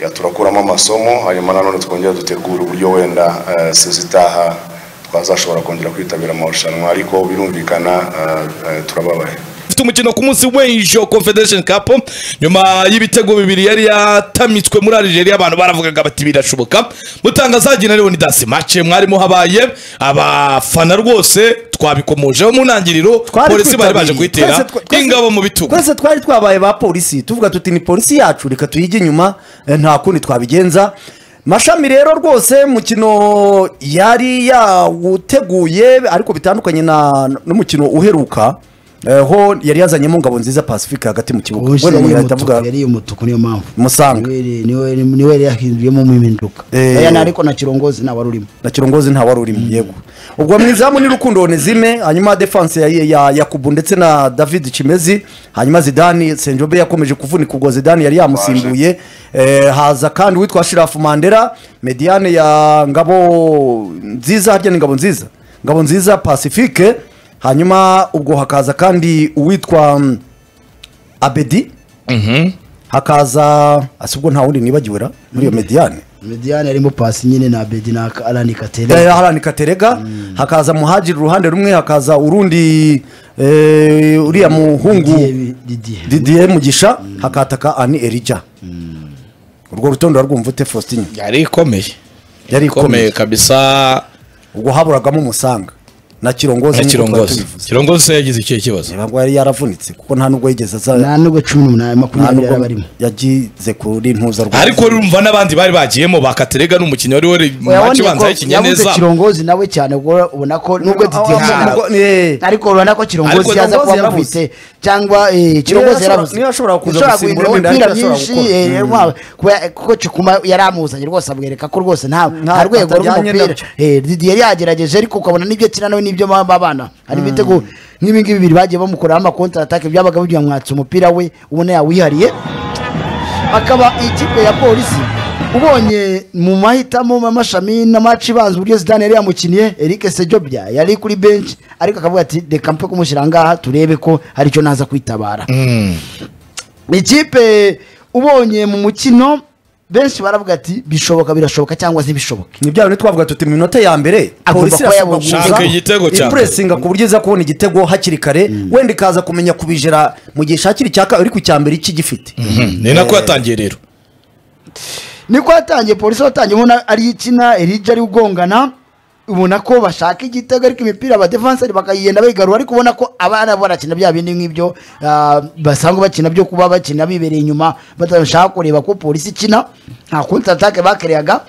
ya turakuramo amasomo hanyuma nanone twongera dutegura uburyo wenda eh, sezo itaha twazashobora kongera kwitabira amarushanwa ariko birumvikana eh, eh, turababaye dufite umukino ku munsi w'ejo confederation cup nyuma y'ibitego bibiri yari yatamitswe muri Algeria abantu baravugaga bati birashoboka mutangazagira rero ni dance match mwarimo habaye abafana rwose twabikomojeho mu ntangiriro Twari polisi bari baje twitabiriye. kuyitera Twese twa- twese- ingabo mu bitugu twese twari twabaye ba polisi tuvuga tuti ni polisi yacu reka tuyige inyuma eh, nta kundi twabigenza mashami rero rwose mukino yari yawuteguye ariko bitandukanye na n'umukino uheruka eh, ho yari yazanyemo ngabo nziza pacifique hagati mu kibuga Ubuse Wenda yari umuntu yahita umutuku, avuga- yari umutuku niyo mpamvu Musanga. Niwe- niwe niwe yari yahinduyemo mu impinduka Eh. Oya, na- ariko na kirongozi nta wari urimo na kirongozi nta wari urimo yego ubwo mu izamu ni rukundo onezime hanyuma defense ya, ya yakubu ndetse na david kimezi hanyuma zidani senjobe yakomeje kuvunika ubwo zidani yari yamusimbuye eh, haza kandi uwitwa shirafu mandera mediane ya ngabo nziza harya ni ngabo nziza ngabo nziza pacifique hanyuma ubwo hakaza kandi uwitwa mm, abedi hakaza asubwo nta wundi nibagiwe ra muri iyo mediane mediane yarimo pasi nyine na bedi na arani katere harani katerega hakaza muhajiri uruhande rumwe hakaza urundi eh, uriya muhungu didiye didier mugisha hakataka ani erija urwo rutonde warwumva ute faustin yari ikomeye yari ikomeye ikomeye kabisa ubwo haburagamo umusanga na kirongozi na nk'uko twari kirongozi tubivuze. kirongozi yagize ikihe kibazo Niba ngo yari yaravunitse kuko nta nubwo yigeze aza nta nubwo cumi n'umunani nta makumyabiri yari nubwo barimo yagize kuri ntuza rwose. ariko urumva n'abandi bari bagiyemo bakaterega n'umukinnyi wari wari mu match ibanza y'ikinyeneza kirongozi nawe cyane ubwo ubona ko nubwo didiye Ah, yakinana- nubwo- eh. ariko urabona ko Ariko kirongozi yaza Kirongozi kuba yarabuze. amufite cyangwa eh, kirongozi yashobora- yarabuze niyo yashobora kuza Yashobora gusimbura guhindura wenda imipira ariko yashobora myinshi, gukora. eh, yaba- kuba- kuko cukuma yari amuzanye rwose abwereka ko rwose nta nta rwego atajyanye rw'umupira nabyo. Eh, Didier yari yagerageje ariko ukabona nibyo akina nawe nibyo baba abana hari ibitego nk'ibi ngibi bibiri bagiye bamukoraho amakontra atake byabaga bigira mwatse umupira we ubona yawihariye akaba ikipe ya polisi ubonye mu mahitamo amashami n'amaci ibanza uburyo zidane yari yamukiniye eric sejobya yari kuri benshi ariko akavuga ati reka mpe kumushyira ngaha turebe ko hari icyo naza kwitabara ikipe ubonye mu mukino benshi baravuga ati bishoboka birashoboka cyangwa se ntibishoboke ni bya bintu twavuga tuti mu minota ya mbere Agomba polisi kuba irasabwa yabonye Shaka kuza igitego cya mbere. ipuresinga ku buryo iza kubona igitego hakiri kare wenda ikaza kumenya kubijera mu gihe shakira icyaka uri ku cya mbere iki gifite Mhm, ni nako yatangiye rero niko yatangiye polisi watangiye ubona ari ikina erija ari ugongana ubona ko bashaka igitego ariko imipira abadefanseri bakayigenda bayigarura ariko ubona ko abana barakina bya bindi nk'ibyo ah, basanzwe bakina byo kuba bakina bibereye inyuma badashaka kureba ko polisi ikina nta konti atake bakereyaga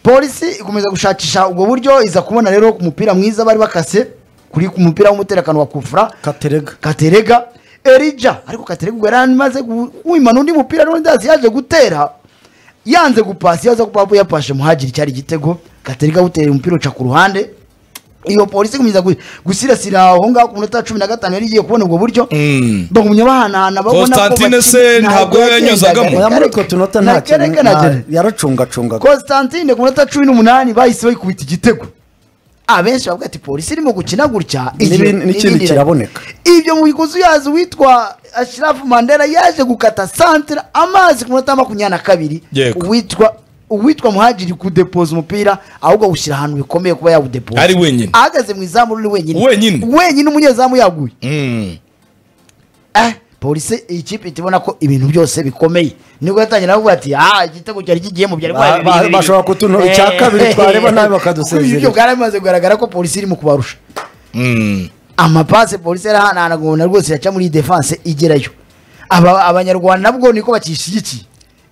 polisi ikomeza gushakisha ubwo buryo iza kubona rero umupira mwiza bari bakase kuri ku mupira w'umutekano wa kufura katerega katerega erija ariko katerega ubwo yari amaze gu- wimana undi mupira n'undi ndazi yaje gutera yanze gupasi yaza kuba yapashe muhagiri cyari igitego katerega awutera umupira uca ku ruhande iyo polisi ikomeza gu- gusirasira aho ngaho ku minota cumi na gatanu yari igiye kubona ubwo buryo Mm. bagumya bahanahana babona ko Constantine bati- se ntabwo yanyuzagamo. yagendaga. oya muri utwo tunota nta kintu Nakereka na nta- Jerry. yaracungacungaga Constantine ku minota cumi n'umunani bahise bayikubita igitego abenshi bavuga ati polisi irimo gukina gutya N'ibindi- ibyo- n'ikindi n'ibindi- kiraboneka. ibyo mu bikozi yazo witwa ashirafu mandela yaje gukata santere amazi ku minota makumyabiri na kabiri Yego. uwitwa uwitwa muhagiri kudepoza umupira ahubwo awushyira ahantu bikomeye kuba yawudepoza Ari wenyine. ahagaze mu izamu ruri wenyine Wenyine. wenyine umunyezamu yaguye Mhm. eh, polisi iyi kipe ihita ibona ko ibintu byose bikomeye nibwo yatangira avuga ati ah igitego cyari kigiye mu byari Ba- ba- bashobora kutunura icya kabiri, twareba nabi bakadusezerera. ibyo bwari bimaze kugaragara ko polisi irimo kubarusha Mm. amapase polisi yarahanahanaga ubona rwose yaca muri defense igerayo aba abanyarwanda nabwo niko bakishyigikiye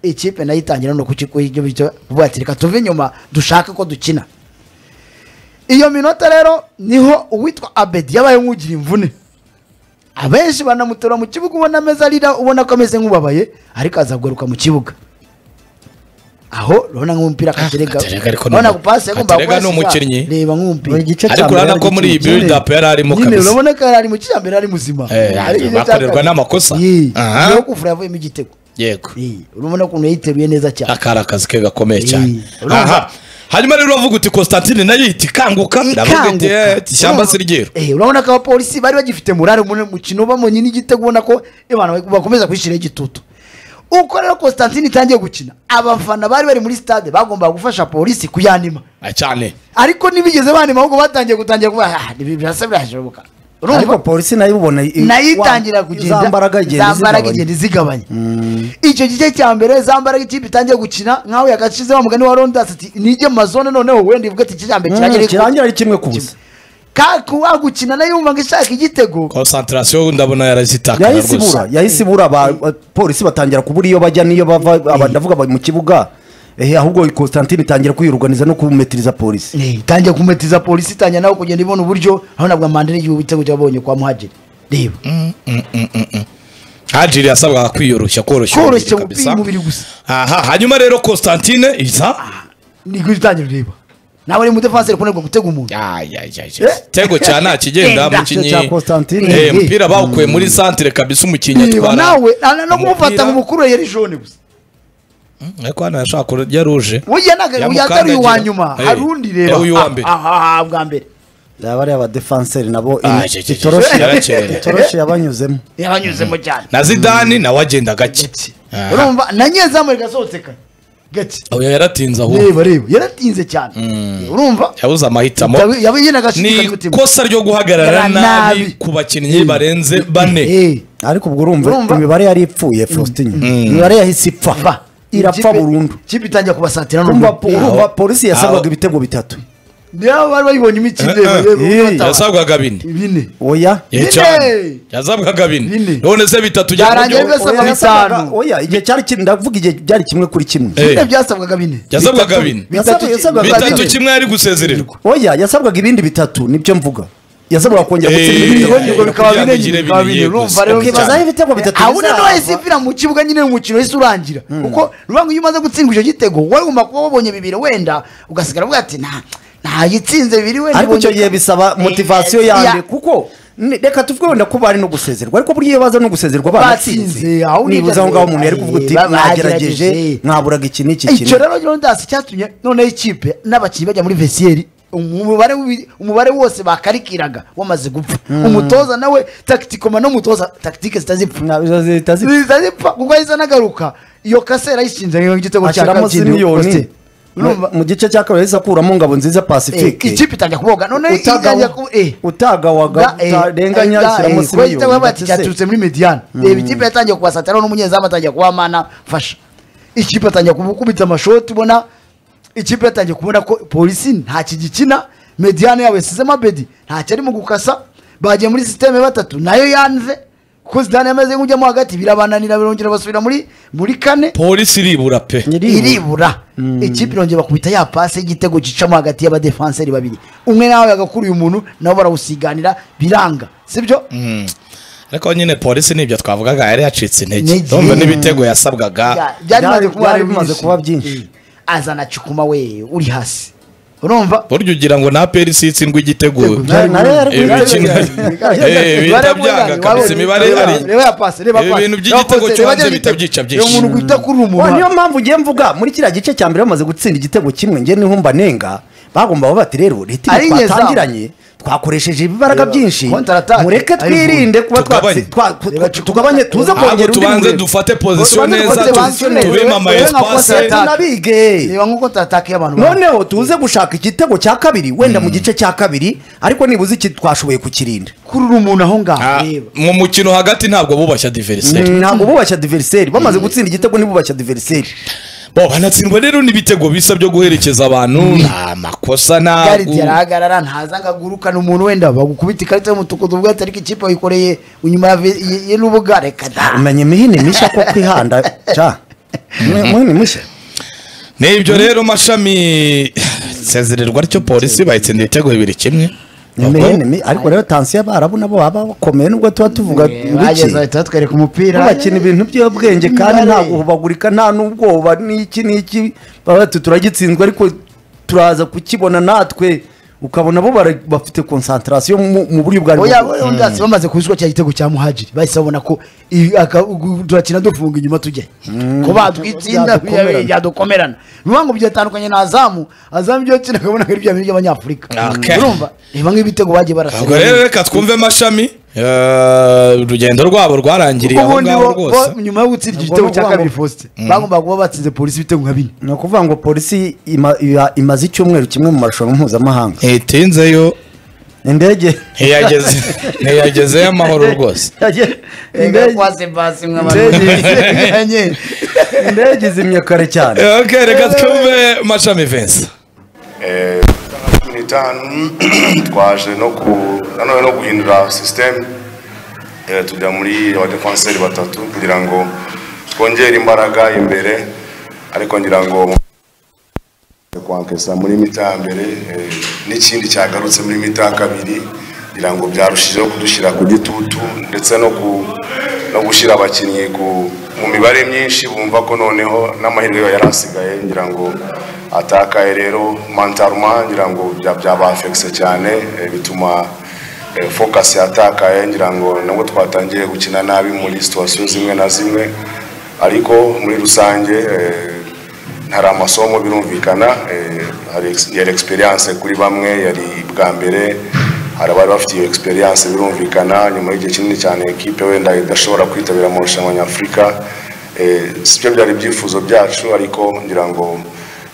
ikipe nayo itangira no kukigo ibyo bityo kuvuga ati reka tuve inyuma dushake ko dukina iyo minota rero niho uwitwa abedi yabaye nk'ugira imvune abenshi banamutora mu kibuga ubona ameze arira ubona ko ameze nk'ubabaye ariko azagaruka mu kibuga aho urabona nk'umupira akaterega Katerega ariko ni urabona umu- gupasi yagombaga Katerega ni kuyasiga. umukinnyi. reba nk'umupira Buri gice ariko cya mbere urabona ko hari muri iyi ikintu kimwe. build up yari arimo nyine kabisa urabona ko ari mu kijyambere ari muzima Eh, Hari igice cya bakorerwa kabiri. n'amakosa. Yee. Aha. Nyuma yo kuvura yavuyemo igitego yego Yee. urabona ukuntu yayiteruye neza cyane akari akazi ke gakomeye cyane Eh, aha hanyuma rero uravuga uti constantine nayo ihita ikanguka iravuga iti Ikanguka. "Eh, iti ishyamba si ryeru Eh, urabona ko abapolisi bari bagifite murare mu mukino bamonyine igitego ubona ko abantu bakomeza kwishyiraho igitutu uko rero constantine itangiye gukina abafana bari bari muri stade bagombaga gufasha polisi kuyanima Ah, cyane ariko ntibigeze banima ahubwo batangiye gutangira kuvuga ah ibi birasa birashoboka Urumva? ariko polisi nayo ibona i- nayo wa- itangira kugenda za mbaraga igenda za mbaraga izigabanya. igenda izigabanya icyo gice cya mbere za mbaraga ikipe itangiye gukina nkaho yakashize wa mugani wa rondas ati nijye mu mazone noneho wenda ivuga ati iki cya mbere Mm, kirangira kirangira ari kimwe ku busa kaku wagukina nayo yumvaga ishaka igitego konsantarasiyo ndabona yarazitaka yahise ibura yahise ibura ba- ba- polisi batangira kubura iyo bajya n'iyo bava aba- ndavuga ba- mu kibuga eh, ahubwo constantine itangira kwiruganiza no kumetiriza polisi Eh, itangiye kumetiza polisi itangira nawe kugenda ibona uburyo aho nabwo amandere y'igihugu igitego cyabonye kwa muhajiri reba hajiri yasabwaga kwiyoroshya koroshya Koroshya umubiri umupira, kabisa. umubiri gusa. aha hanyuma rero konstantine iza niko itangira reba nawe ari umudefansi ari kunanirwa gutega umuntu tego cya nta kigenda Genda. umukinnyi Cya Constantine. Eh, umupira bawukuye muri santere kabisa umukinnyi Reba, atwara nawe na- no kumufata umupira. mu mukuru yari jone gusa ariko hano yashaka kurya ruje burya ntabwo yataruye Yamukandagira. uwa nyuma Eh, hari undi reba eh, uyu wa mbere. Ah, ah, ah, bwa mbere yaba ari abadefanseri nabo Ah, ini- cye, cye, cye, itoroshi- yarakereye. itoroshi yabanyuzemo yabanyuzemo cyane na zidani nawe agenda gake gati Aha. urumva na nyezamu rigasohotse kare gati oya yaratinze ahubwo reba reba yaratinze cyane urumva yabuze amahitamo Yabi- yabi nyine ni agashidikanya umutima ikosa ryo guhagarara Gara nabi. nabi ku bakinnyi barenze bane Eh, ariko ubwo urumva Urumva? imibare yari ipfuye faustin imibare yahise ipfa va. irapfa Ikipe- burundu ikipe itangira kubasatira urumva n'ubu urumva polisi Aho. yasabwaga ibitego bitatu niba bari bayibonye imikino Eh, eh. reba yasabwaga bine bine oya Eh, Bine! cyane. yazabwaga bine Bine. none se bitatu bya Byarangiye buryo- bese- Yasabwaga Oya, yasabwaga- bitanu. oya igihe cyari kimwe ndavuga igihe byari kimwe kuri kimwe Eh. bine byasabwaga bine yazabwaga bine Yasabwaga- yasabwaga bitatu bine. kimwe yari gusezererwa oya yasabwaga ibindi bitatu nibyo mvuga yasabwaga kongera Eh, gutsinda eh, ibitego Ngo- ngo kugira bikaba ngo bine ugire nyine bikaba bine, bine yego. urumva rero Okay, bazahe ibitego bitatu abona bizava. nohise ivira mu kibuga nyine umukino wahise urangira kuko rubanga iyo umaze gutsindwa icyo gitego wari ugomba kuba wabonye bibiri wenda ugasigara uvuga ati nta ntayitsinze bibiri wenda ariko icyo ibonye- gihe bisaba motivasiyo Eh, yanjye ya- kuko ni- reka tuvuge wenda ko bari no gusezerwa ariko burya iyo baza no gusezerwa Batsinze, batsinze aho ni nibuze aho ngaho umuntu yari eh, kuvuga uti bagerageje. mwagerageje mwaburaga iki n'iki icyo kintu rero rondasi cyatumye noneho ikipe n'abakinnyi bajya muri vesiyeri umubare w'ibi- umubare wose bakarikiraga wamaze gupfa umutoza nawe takitikoma n'umutoza takitike zitazipfa Ntabwo zihita zipfa. zitazipfa kuko ahise anagaruka iyo kasera ayishinze ngo igitego cya ashyiramo kabiri zimiliyoni urumva mu gice cya kabiri yahise akuramo ngabo nziza eh, pacifique ikipe itangira kuboga noneho itangira ku eh utagawaga eh, utarenganya eh, ashyiramo eh, kuba igitego bati similiyoni cyaturutse muri mediyane reba ikipe yatangiye kubasatira n'umunyezamu atangiye kuba mana fasha ikipe atangiye kumukubita amashoti ubona ikipe yatangiye kubona ko polisi nta kigikina mediyane yabo yasizemo abedi ntacyo arimo gukasa bagiye muri sisiteme batatu nayo yanze kuko zidane yameze nk'ujyamo hagati birabananira birongera basubira muri muri kane polisi iribura pe iribura ikipe irongera bakubita ya pasi y'igitego gicamo hagati y'abadefanseri babiri umwe nawe yagakuruye umuntu nabo barawusiganira biranga sibyo ariko nyine polisi nibyo twavugaga yari yacitse intege Intege. ndumva n'ibitego yasabwaga Bya- Byari- byari bimaze kuba byari ari bimaze byinshi. kuba byinshi. Eh, azana cikuma we uri hasi urumva burya ugira ngo na perisi itsindwa igitego Byari- nayo yari Eh, nayo imikino- yari- Eh, bihita byanga Imibare munani, kabisa, wabonye- imibare reba- ari- reba ya pasi, reba Ibi pasi. bintu Reba by'igitego pose, cyo reba hanze rya bihita gitego. byica Uyu byinshi. muntu guhita kuri umuntu Wa, niyo mpamvu ngiye mvuga muri kiriya gice cya mbere bamaze gutsinda igitego kimwe njye niho mba nenga bagomba bavuga bati rero leta Ari iyo nyezamu. twatangiranye twakoresheje ibibaraga byinshi Counter attack. mureke Ari twirinde kuba Tugabanye. twatsi- twa- twa- Reba, tugabanye tuze Ahubwo kongera ahubwo undi tubanze murego. dufate pozisiyo Tubanze neza dufate tu- pozisiyo neza. tube mama Wowe nka espase counter attack. tunabige reba nk'uko tatake y'abantu noneho tuze gushaka igitego cya kabiri wenda mu gice cya kabiri ariko nibuze iki twashoboye kukirinda kurura umuntu aho ngaho Ah, reba mu mukino hagati ntabwo bubashya diveriseri ntabwo bubashya diveriseri bamaze gutsinda igitego ntibubashya diveriseri bo banatsindwa rero n'ibitego bisa byo guherekeza abantu nta makosa garidi ntabwo yarahagarara ntaza ngo agurukane umuntu wenda bagukubita ikarita y'umutuku tuvuga ati ariko ikipe wayikoreye inyuma ya ve- y- y- y'urubuga reka da umenya imihini mishya ko kwihanda ca imihini mishya n'ibyo rero mashami sezererwa ryo polisi bayitsinda ibitego bibiri kimwe Imihini mi- ariko rero tansiyo abarabu nabo baba bakomeye nubwo tuba tuvuga Eh, bageze bike bahita batwereka umupira bakina ibintu by'ubwenge kandi Imibare. nta guhubagurika nta n'ubwoba n'iki n'iki baba bati turagitsinzwe ariko turaza kukibona natwe ukabona bo bara- bafite konsantarasiyo mu mu buryo bwari oya oya undi hasi bamaze kubiswa cya gitego cya muhajiri bahise babona ko i- aka- gu- turakina dufunga inyuma tujya ko batwitsinda Byadukomerana. byadukomerana bivuga ngo byatandukanye na azamu azamu ibyo yakina akabona ko ari bya bindi by'abanyafurika Okay. urumva reba nk'ibitego bagiye ubwo rero barasera reka twumve mashami Eh, urugendo rwabo rwarangiriye aho ubundi ngaho bo rwose bo nyuma yo gutsindira Ubwo igitego ni cya ukuvuga kabiri ngo- faustin bagombaga kuba batsinze polisi ibitego nka bine ni ukuvuga ngo polisi ima- iba- imaze icyumweru kimwe mu marushanwa mpuzamahanga ntitinzeyo indege ntiyageze ntiyagezeyo amahoro rwose indege ndege indege izimye kare cyane Eh, ok reka twumve mashami vincent cumi n'itanu twaje no ku nanone no guhindura sisiteme eh, tujya muri abadefanseri batatu kugira ngo twongere imbaraga imbere ariko ngira ngo kwankesa muri mita ya mbere eh, n'ikindi cyagarutse muri mita ya kabiri kugira ngo byarushijeho kudushyira ku gitutu ndetse no ku no gushyira abakinnyi ku- mu mibare myinshi bumva ko noneho n'amahirwe yaba yari asigaye ngira ngo atakaye rero mantaruma ngira ngo bya- byabafekise cyane eh, bituma eh, focus yatakaye ngira ngo nabwo twatangiye gukina nabi muri situwasiyo zimwe na zimwe ariko muri rusange eh, hari amasomo birumvikana eh, hari ex- yari experience kuri bamwe yari bwa mbere hari abari bafite iyo experience birumvikana nyuma y'igihe kinini cyane ekipe wenda idashobora kwitabira amarushanwa nyafurika eh, sibyo byari ibyifuzo byacu ariko ngira ngo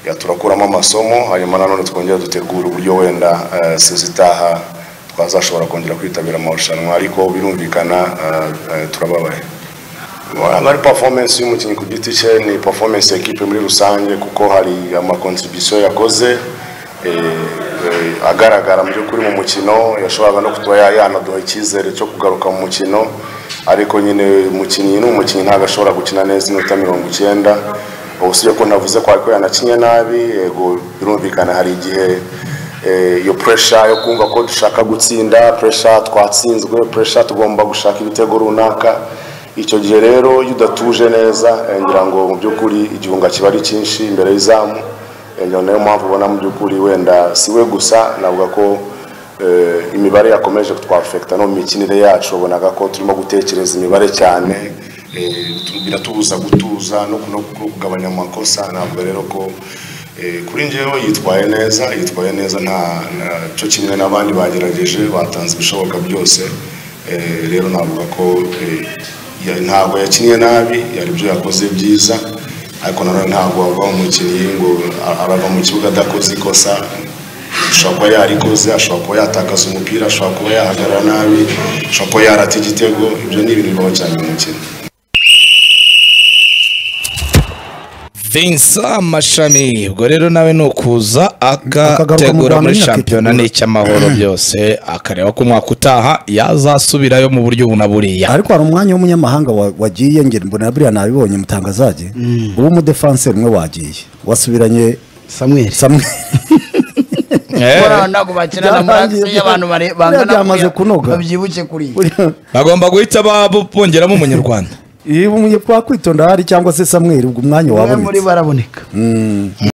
ya turakuramo amasomo hanyuma nanone twongera dutegura uburyo wenda eh, sezitaha twazashobora kongera kwitabira amarushanwa ariko birumvikana eh, eh, turababaye ntabwo ari performance y'umukinnyi ku giti cye ni performance ya ekipe muri rusange kuko hari amakontribisiyo yakoze eh, eh, agaragara mu by'ukuri mu mukino yashoboraga no kuba ya- yanaduha icyizere cyo kugaruka mu mukino ariko nyine umukinnyi ni umukinnyi ntabwo ashobora gukina neza iminota mirongo icyenda usibye ko navuze ko ariko yanakinye nabi yego birumvikana hari igihe eh, iyo puresha yo kumva ko dushaka gutsinda puresha twatsinzwe puresha tugomba gushaka ibitego runaka icyo gihe rero iyo udatuje neza eh, ngira ngo mu by'ukuri igihunga kiba ari cyinshi imbere y'izamu Eh, ngira ngo niyo mpamvu ubona mu by'ukuri wenda si we gusa navuga ko eh, imibare yakomeje kutwafekita no mu mikinire yacu wabonaga ko turimo gutekereza imibare cyane eh, tu- biratubuza gutuza no ku- no kugabanya amakosa ntabwo rero ko eh, kuri njyewe yitwaye neza yitwaye neza nta nta- cyo kimwe n'abandi bagerageje batanze ibishoboka byose Eh, rero navuga ko eh, ya- ntabwo yakinnye nabi yari ibyo yakoze byiza ariko nanone ntabwo wava umukinnyi ngo a- arava mu kibuga adakoze ikosa ashobora kuba yarikoze ashobora kuba yatakaza umupira ashobora kuba yahagarara nabi ashobora kuba yarata igitego ibyo ni ibintu bibaho cyane mu mukino vincent mashami ubwo rero nawe ni ukuza Akagaruka mu agategura Rwanda muri nyine shampiyona ni akitegura. icy'amahoro byose akareba ko umwaka utaha yazasubirayo mu buryo ubu na buriya ariko hari umwanya w'umunyamahanga wa- wagiye ngera mbona buriya nabibonye mutangazaje uwo umudefanseri umwe wagiye wasubiranye samuel samwe Eh, ntabwo bakina na Byarangiye. murandasi y'abantu bare- bangana Byamaze kuriya. kunoga. babyibushye kuri iyi. bagomba guhita ba- bongeramo umunyarwanda iyo umunye- twakwitonda hari cyangwa se samweri ubwo umwanya umwe muri wabonetse bo araboneka